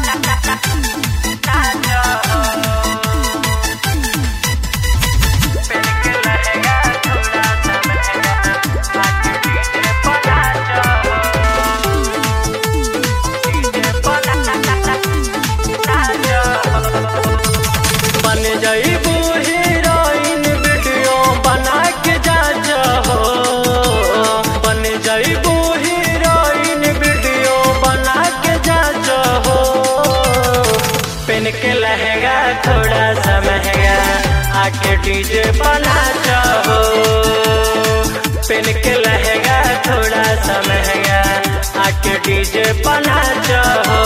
बन जईबू heroine video बना के जा हो बन जईबू हीरोइन वीडियो बना के जा हो पेन के लहंगा थोड़ा सा महंगा आके डीजे बना हो पेन के लहंगा थोड़ा सा महंगा आके डीजे बना हो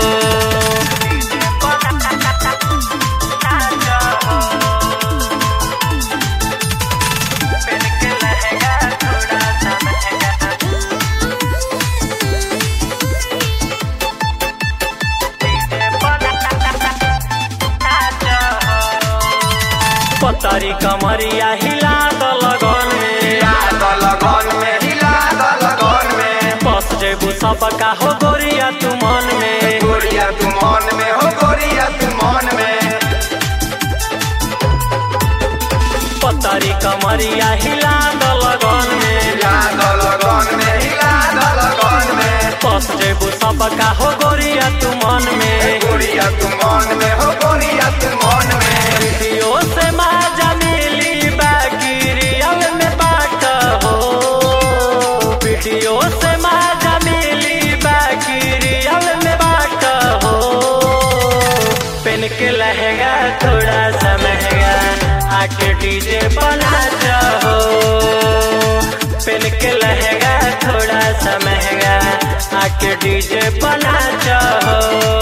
पतरी कमरिया हिला द लगन में बस जेबू सबका हो गोरिया तू मन में गोरिया तू मन में हो गोरिया तू मन में पतरी कमरिया हिला द लगन में हिला द लगन में हिला द लगन में बस जेबू सबका हो गोरिया तू मन में गोरिया तू मन में हो गोरिया तू मन में वीडियो से माजा मिली बाकी रियल में बाट हो वीडियो से माजा मिली बाकी रियल में बाट हो पेन के लहंगा थोड़ा सा महंगा आके डीजे बना हो पेन के लहंगा थोड़ा सा महंगा आके डीजे बना हो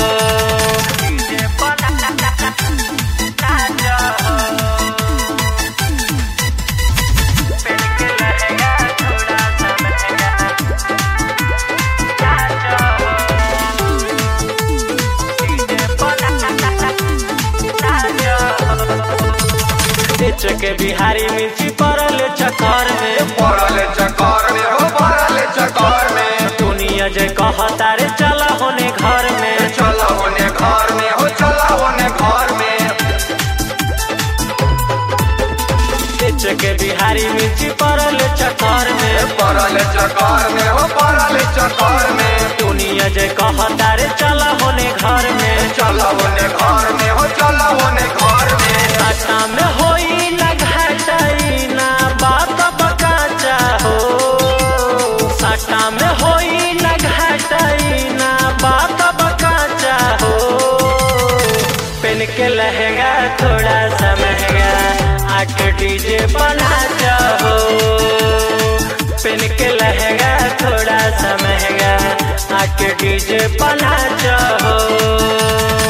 बेच के बिहारी मिर्ची पड़ल चक्कर में पड़ल चक्कर में हो पड़ल चक्कर में दुनिया जे कहता रे चला होने घर में चला होने घर में हो चला होने घर में बेच के बिहारी मिर्ची पड़ल चक्कर में पड़ल चक्कर में हो पड़ल चक्कर में दुनिया जे कहता रे चला होने घर में चला होने घर में हो चला होने घर में साटा में होई ना घटाई ना बात बकाचा हो साटा में होई ना घटाई ना बात बकाचा हो पेन के लहंगा थोड़ा सा महंगा आके डीजे बना हो पेन के लहंगा थोड़ा सा महंगा आके डीजे बना हो